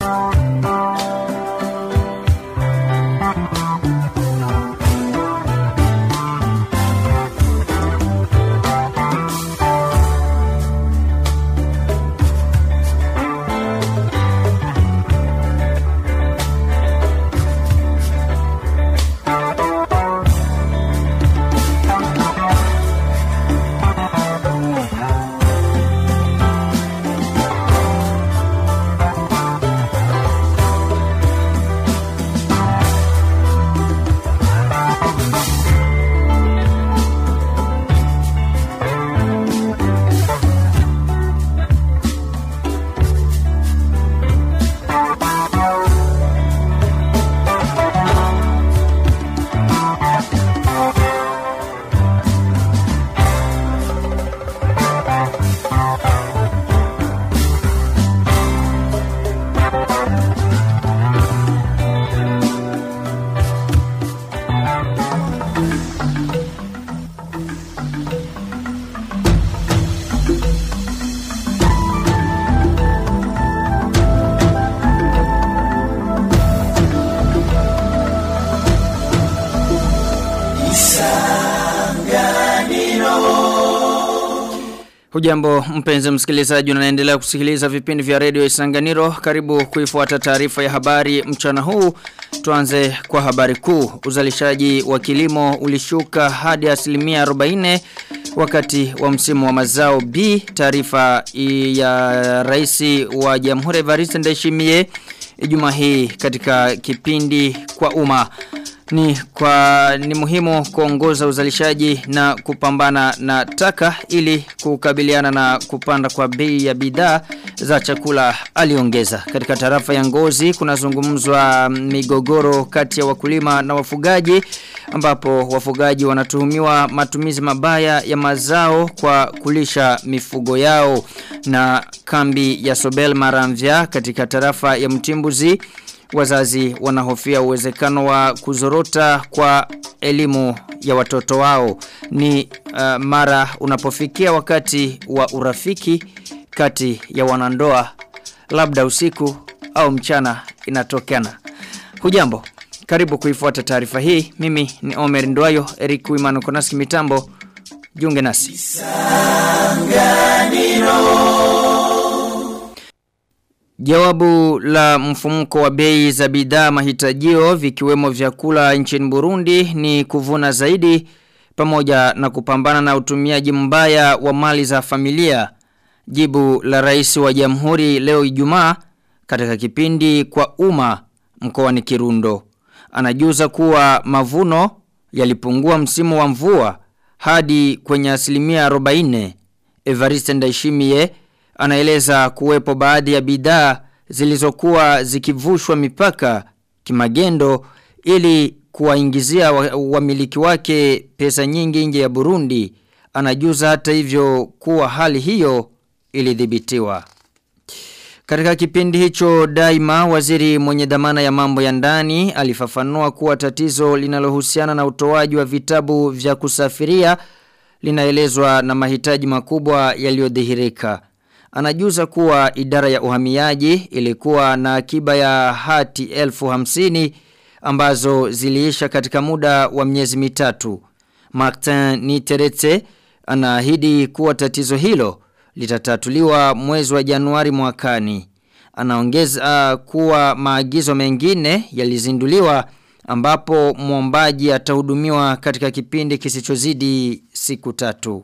Hujambo mpenzi msikilizaji unaendelea kusikiliza vipindi vya redio Isanganiro. Karibu kuifuata taarifa ya habari mchana huu. Tuanze kwa habari kuu. Uzalishaji wa kilimo ulishuka hadi asilimia 40 wakati wa msimu wa mazao B. Taarifa ya rais wa Jamhuri Evariste Ndayishimiye Ijumaa hii katika kipindi kwa umma ni kwa ni muhimu kuongoza uzalishaji na kupambana na taka ili kukabiliana na kupanda kwa bei ya bidhaa za chakula aliongeza. Katika tarafa ya Ngozi kunazungumzwa migogoro kati ya wakulima na wafugaji ambapo wafugaji wanatuhumiwa matumizi mabaya ya mazao kwa kulisha mifugo yao na kambi ya Sobel Maramvya katika tarafa ya Mtimbuzi wazazi wanahofia uwezekano wa kuzorota kwa elimu ya watoto wao ni uh, mara unapofikia wakati wa urafiki kati ya wanandoa labda usiku au mchana inatokana hujambo karibu kuifuata taarifa hii mimi ni Omer Ndwayo Eric Wimano Konaski mitambo jiunge nasi Jawabu la mfumuko wa bei za bidhaa mahitajio vikiwemo vyakula nchini Burundi ni kuvuna zaidi pamoja na kupambana na utumiaji mbaya wa mali za familia. Jibu la rais wa jamhuri leo Ijumaa katika kipindi kwa umma mkoani Kirundo. Anajuza kuwa mavuno yalipungua msimu wa mvua hadi kwenye asilimia 40. Evariste Ndayishimiye anaeleza kuwepo baadhi ya bidhaa zilizokuwa zikivushwa mipaka kimagendo ili kuwaingizia wamiliki wa wake pesa nyingi nje ya Burundi anajuza hata hivyo kuwa hali hiyo ilidhibitiwa katika kipindi hicho daima waziri mwenye dhamana ya mambo ya ndani alifafanua kuwa tatizo linalohusiana na utoaji wa vitabu vya kusafiria linaelezwa na mahitaji makubwa yaliyodhihirika Anajuza kuwa idara ya uhamiaji ilikuwa na akiba ya hati elfu hamsini ambazo ziliisha katika muda wa miezi mitatu. Martin Niteretse anaahidi kuwa tatizo hilo litatatuliwa mwezi wa Januari mwakani. Anaongeza uh, kuwa maagizo mengine yalizinduliwa ambapo mwombaji atahudumiwa katika kipindi kisichozidi siku tatu.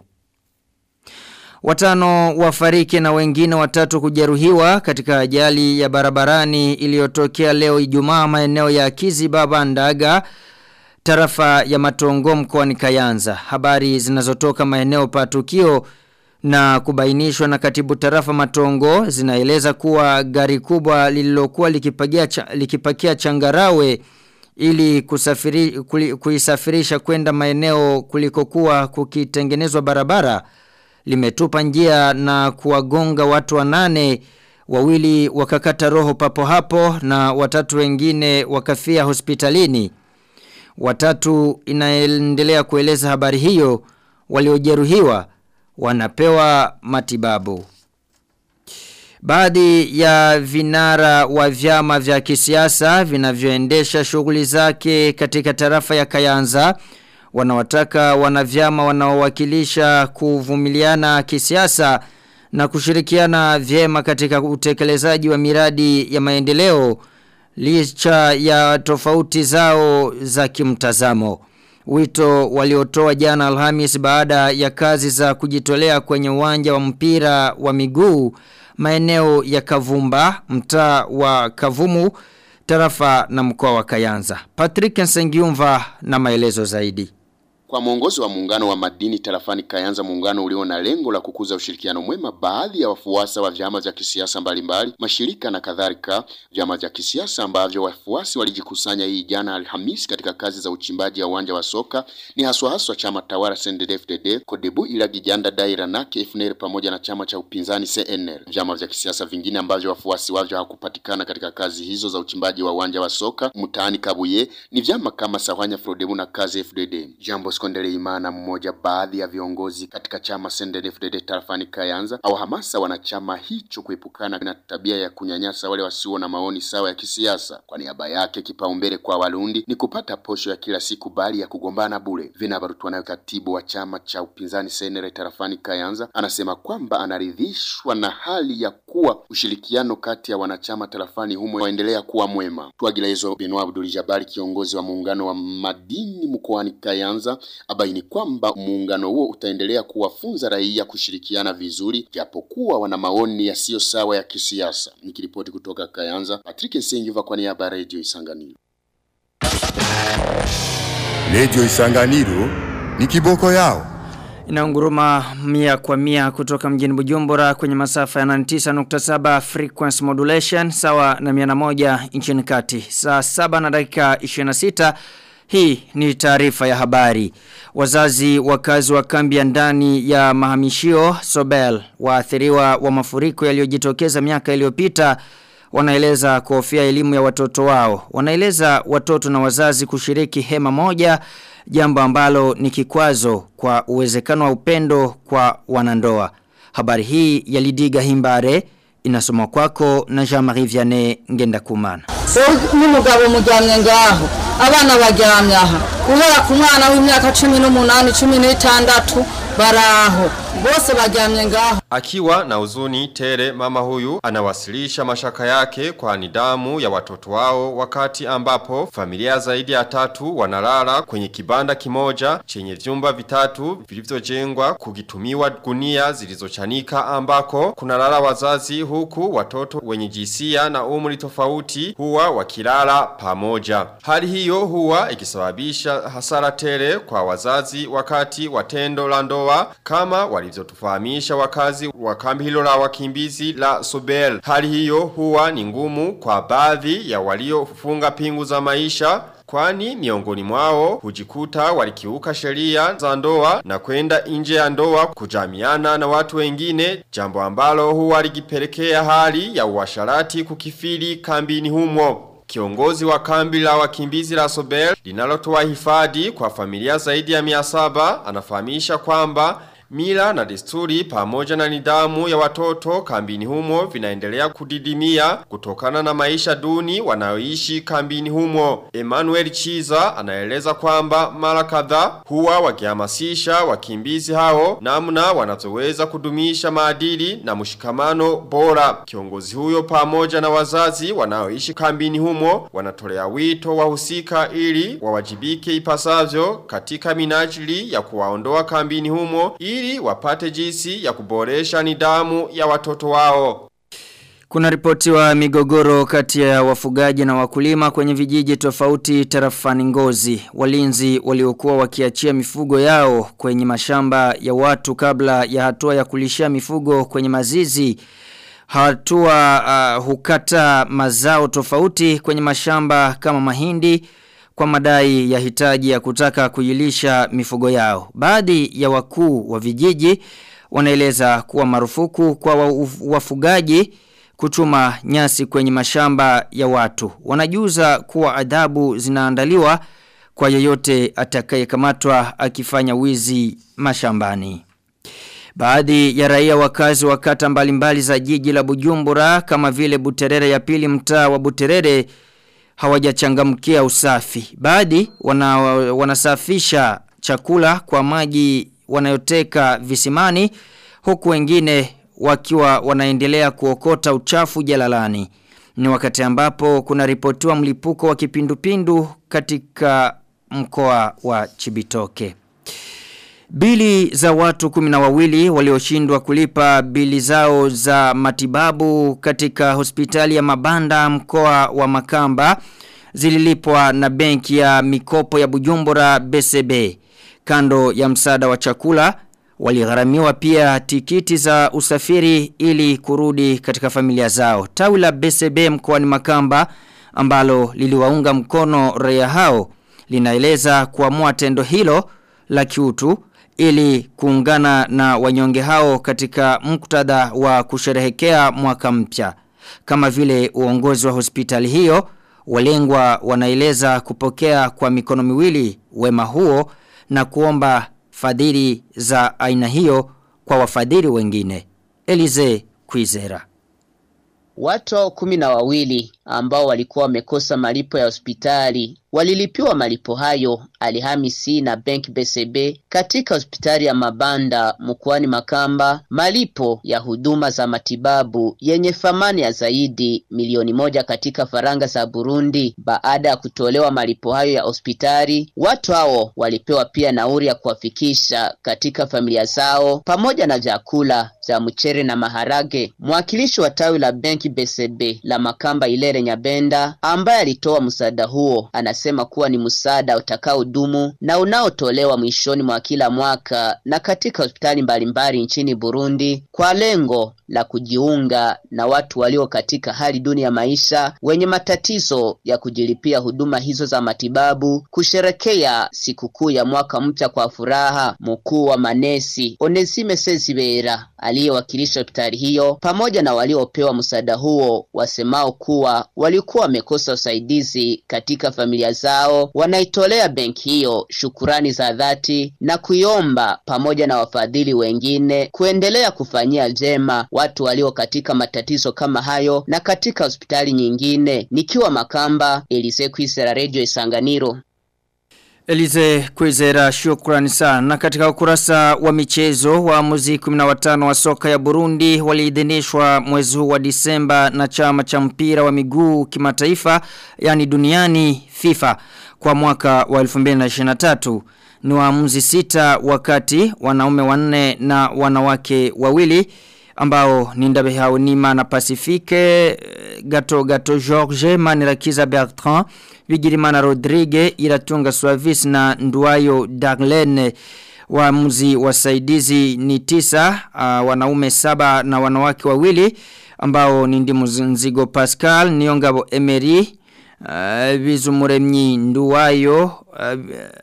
Watano wafariki na wengine watatu kujeruhiwa katika ajali ya barabarani iliyotokea leo Ijumaa maeneo ya Kizi Baba Ndaga tarafa ya Matongo mkoani Kayanza. Habari zinazotoka maeneo pa tukio na kubainishwa na katibu tarafa Matongo zinaeleza kuwa gari kubwa lililokuwa likipakia cha, likipakia changarawe ili kusafiri, kuli, kuisafirisha kwenda maeneo kulikokuwa kukitengenezwa barabara limetupa njia na kuwagonga watu wanane wawili wakakata roho papo hapo na watatu wengine wakafia hospitalini. Watatu inaendelea kueleza habari hiyo waliojeruhiwa wanapewa matibabu. Baadhi ya vinara wa vyama vya kisiasa vinavyoendesha shughuli zake katika tarafa ya Kayanza wanawataka wanavyama wanaowakilisha kuvumiliana kisiasa na kushirikiana vyema katika utekelezaji wa miradi ya maendeleo licha ya tofauti zao za kimtazamo. Wito waliotoa jana Alhamis baada ya kazi za kujitolea kwenye uwanja wa mpira wa miguu maeneo ya Kavumba, mtaa wa Kavumu, tarafa na mkoa wa Kayanza. Patrick Nsengiumva na maelezo zaidi. Kwa mwongozo wa muungano wa madini tarafani Kayanza, muungano ulio na lengo la kukuza ushirikiano mwema, baadhi ya wafuasi wa vyama vya kisiasa mbalimbali, mashirika na kadhalika, vyama vya kisiasa ambavyo wafuasi walijikusanya hii jana Alhamisi katika kazi za uchimbaji wa uwanja wa soka ni haswa haswa chama tawala CNDD-FDD, Kodebu ila Gijanda Daira na KFNL pamoja na chama cha upinzani CNL. Vyama vya kisiasa vingine ambavyo wafuasi wavyo hawakupatikana katika kazi hizo za uchimbaji wa uwanja wa soka mtaani Kabuye ni vyama kama Sahwanya Frodebu na Kazi FDD. Jambo Skondele Imana mmoja baadhi ya viongozi katika chama CNDD-FDD tarafani Kayanza au hamasa wanachama hicho kuepukana na tabia ya kunyanyasa wale wasio na maoni sawa ya kisiasa. Kwa niaba yake kipaumbele kwa Warundi ni kupata posho ya kila siku bali ya kugombana bure. Vinabarutwa nayo katibu wa chama cha upinzani CNL tarafani Kayanza anasema kwamba anaridhishwa na hali ya kuwa ushirikiano kati ya wanachama tarafani humo waendelea kuwa mwema. Tuagilezo Benoit Abdul Jabari kiongozi wa muungano wa madini mkoani Kayanza abaini kwamba muungano huo utaendelea kuwafunza raia kushirikiana vizuri japokuwa wana maoni yasiyo sawa ya kisiasa. Nikiripoti kutoka Kayanza, Patrick Nsengiva kwa niaba ya Radio Isanganiro. Radio Isanganiro ni kiboko yao. Inaunguruma mia kwa mia kutoka mjini Bujumbura kwenye masafa ya 99.7 frequency modulation sawa na 101 nchini kati. Saa 7 na dakika 26 hii ni taarifa ya habari. Wazazi wakazi wa kambi ya ndani ya mahamishio Sobel waathiriwa wa mafuriko yaliyojitokeza miaka iliyopita wanaeleza kuhofia elimu ya watoto wao. Wanaeleza watoto na wazazi kushiriki hema moja jambo ambalo ni kikwazo kwa uwezekano wa upendo kwa wanandoa. Habari hii ya Lidiga Himbare inasomwa kwako na Jean-Marie Vianney Ngenda Kumana. So n'umugabo mujyamye ngaho abana bajyamye aha guhera ku mwana w'imyaka 18 16 baraho bose bajyamye ngaho Akiwa na uzuni tele mama huyu anawasilisha mashaka yake kwa nidamu ya watoto wao wakati ambapo familia zaidi ya tatu wanalala kwenye kibanda kimoja chenye vyumba vitatu vilivyojengwa kukitumiwa gunia zilizochanika ambako kunalala wazazi huku watoto wenye jinsia na umri tofauti huwa wakilala pamoja. Hali hiyo huwa ikisababisha hasara tele kwa wazazi wakati wa tendo la ndoa kama walivyotufahamisha wakazi wa kambi hilo la wakimbizi la Sobel. Hali hiyo huwa ni ngumu kwa baadhi ya waliofunga pingu za maisha Kwani miongoni mwao hujikuta walikiuka sheria za ndoa na kwenda nje ya ndoa kujamiana na watu wengine jambo ambalo huwa ligipelekea hali ya uasharati kukifili kambini humo. Kiongozi wa kambi la wakimbizi la Sobel linalotoa hifadhi kwa familia zaidi ya mia saba anafahamisha kwamba Mila na desturi pamoja na nidhamu ya watoto kambini humo vinaendelea kudidimia kutokana na maisha duni wanaoishi kambini humo. Emmanuel Chiza anaeleza kwamba mara kadhaa huwa wakihamasisha wakimbizi hao namna wanazoweza kudumisha maadili na mshikamano bora. Kiongozi huyo pamoja na wazazi wanaoishi kambini humo wanatolea wito wahusika ili wawajibike ipasavyo katika minajili ya kuwaondoa kambini humo ili wapate jinsi ya kuboresha nidhamu ya watoto wao. Kuna ripoti wa migogoro kati ya wafugaji na wakulima kwenye vijiji tofauti tarafani ngozi. Walinzi waliokuwa wakiachia mifugo yao kwenye mashamba ya watu kabla ya hatua ya kulishia mifugo kwenye mazizi. Hatua uh, hukata mazao tofauti kwenye mashamba kama mahindi kwa madai ya hitaji ya kutaka kuilisha mifugo yao. Baadhi ya wakuu wa vijiji wanaeleza kuwa marufuku kwa wafugaji kuchuma nyasi kwenye mashamba ya watu. Wanajuza kuwa adhabu zinaandaliwa kwa yeyote atakayekamatwa akifanya wizi mashambani. Baadhi ya raia wakazi wa kata mbalimbali za jiji la Bujumbura kama vile Buterere ya pili mtaa wa Buterere hawajachangamkia usafi. Baadhi wana, wanasafisha chakula kwa maji wanayoteka visimani huku wengine wakiwa wanaendelea kuokota uchafu jalalani. Ni wakati ambapo kuna ripotiwa mlipuko wa kipindupindu katika mkoa wa Chibitoke. Bili za watu kumina wawili walioshindwa kulipa bili zao za matibabu katika hospitali ya mabanda mkoa wa Makamba zililipwa na benki ya mikopo ya Bujumbura BCB kando ya msaada wa chakula waligharamiwa pia tikiti za usafiri ili kurudi katika familia zao. Tawi la BCB mkoani Makamba ambalo liliwaunga mkono raia hao linaeleza kuamua tendo hilo la kiutu ili kuungana na wanyonge hao katika muktadha wa kusherehekea mwaka mpya. Kama vile uongozi wa hospitali hiyo, walengwa wanaeleza kupokea kwa mikono miwili wema huo na kuomba fadhili za aina hiyo kwa wafadhili wengine. Elize Kwizera. Watu kumi na wawili ambao walikuwa wamekosa malipo ya hospitali walilipiwa malipo hayo Alhamisi na Bank BCB katika hospitali ya Mabanda mkoani Makamba, malipo ya huduma za matibabu yenye thamani ya zaidi milioni moja katika faranga za Burundi. Baada ya kutolewa malipo hayo ya hospitali, watu hao walipewa pia nauri ya kuwafikisha katika familia zao pamoja na vyakula vya mchere na maharage. Mwakilishi wa tawi la Bank BCB la Makamba Ilere Nyabenda ambaye alitoa msaada huo anasema kuwa ni msaada utakaodumu na unaotolewa mwishoni mwa kila mwaka na katika hospitali mbalimbali nchini Burundi kwa lengo la kujiunga na watu walio katika hali duni ya maisha wenye matatizo ya kujilipia huduma hizo za matibabu kusherekea sikukuu ya mwaka mpya kwa furaha. Mkuu wa manesi Onesime Sezibera aliyewakilisha hospitali hiyo pamoja na waliopewa msaada huo wasemao kuwa walikuwa wamekosa usaidizi katika familia zao, wanaitolea benki hiyo shukurani za dhati na kuiomba pamoja na wafadhili wengine kuendelea kufanyia jema watu walio katika matatizo kama hayo na katika hospitali nyingine. Nikiwa Makamba, Elise Kwisera, Radio Isanganiro. Elize Kwizera shukrani sana. Na katika ukurasa wa michezo wa muzi 15 wa soka ya Burundi waliidhinishwa mwezi huu wa Disemba na chama cha mpira wa miguu kimataifa yani duniani FIFA kwa mwaka wa 2023 ni waamuzi sita wakati wanaume wanne na wanawake wawili ambao ni Ndabeha Nima na Pacifique Gato Gato George Manirakiza Bertrand Vigirimana Rodrigue Iratunga Suavis na Nduayo Darlene waamuzi wasaidizi ni tisa uh, wanaume saba na wanawake wawili ambao ni ndimu nzigo Pascal Niongabo Emery uh, Bizumuremyi Nduwayo uh,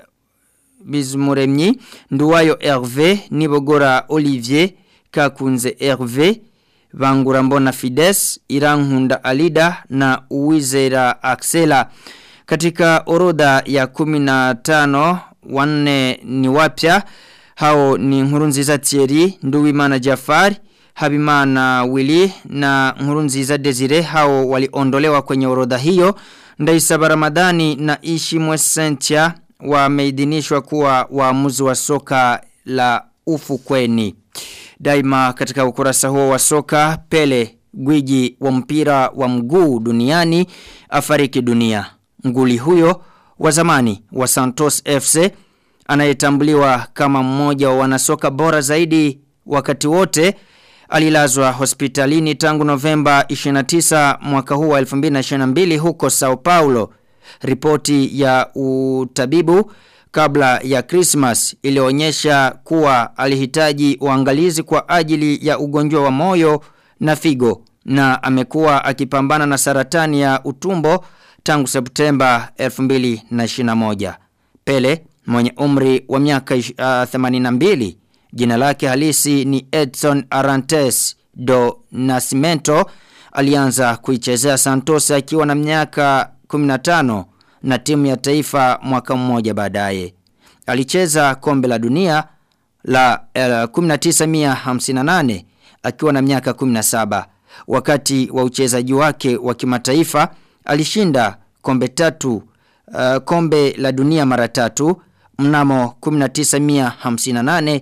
Bizumuremyi Nduwayo Hervé Nibogora Olivier Kakunze Hervé Bangura Mbona Fides Irankunda Alida na Uwizera Axela katika orodha ya 15 wanne ni wapya hao ni Nkurunziza Thierry Nduwimana Jafari Habimana Willy na Nkurunziza Desire hao waliondolewa kwenye orodha hiyo Ndaisaba Ramadhani na Ishimwe Sentia wameidhinishwa kuwa waamuzi wa soka la ufukweni Daima katika ukurasa huo wa soka Pele gwiji wa mpira wa mguu duniani afariki dunia. Nguli huyo wa zamani wa Santos FC anayetambuliwa kama mmoja wa wanasoka bora zaidi wakati wote alilazwa hospitalini tangu Novemba 29 mwaka huu wa 2022 huko Sao Paulo. Ripoti ya utabibu kabla ya Christmas ilionyesha kuwa alihitaji uangalizi kwa ajili ya ugonjwa wa moyo na figo na amekuwa akipambana na saratani ya utumbo tangu Septemba 2021. Pele mwenye umri wa miaka uh, 82 jina lake halisi ni Edson Arantes do Nascimento alianza kuichezea Santos akiwa na miaka 15 na timu ya taifa mwaka mmoja baadaye. Alicheza kombe la dunia la uh, 1958 akiwa na miaka 17 wakati wa uchezaji wake wa kimataifa alishinda kombe tatu uh, kombe la dunia mara tatu mnamo 1958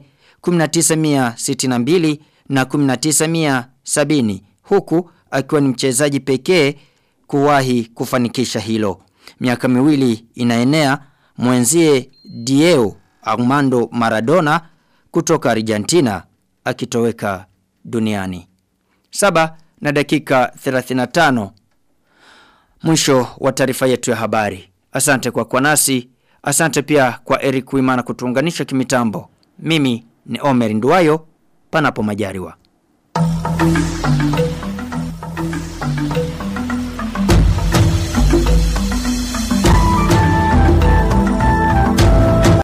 1962 na 1970 huku akiwa ni mchezaji pekee kuwahi kufanikisha hilo miaka miwili inaenea mwenzie Diego Armando Maradona kutoka Argentina akitoweka duniani. Saba na dakika 35. Mwisho wa taarifa yetu ya habari. Asante kwa kwa nasi. Asante pia kwa Eric Wimana kutuunganisha kimitambo. Mimi ni Omer Nduwayo panapo majariwa.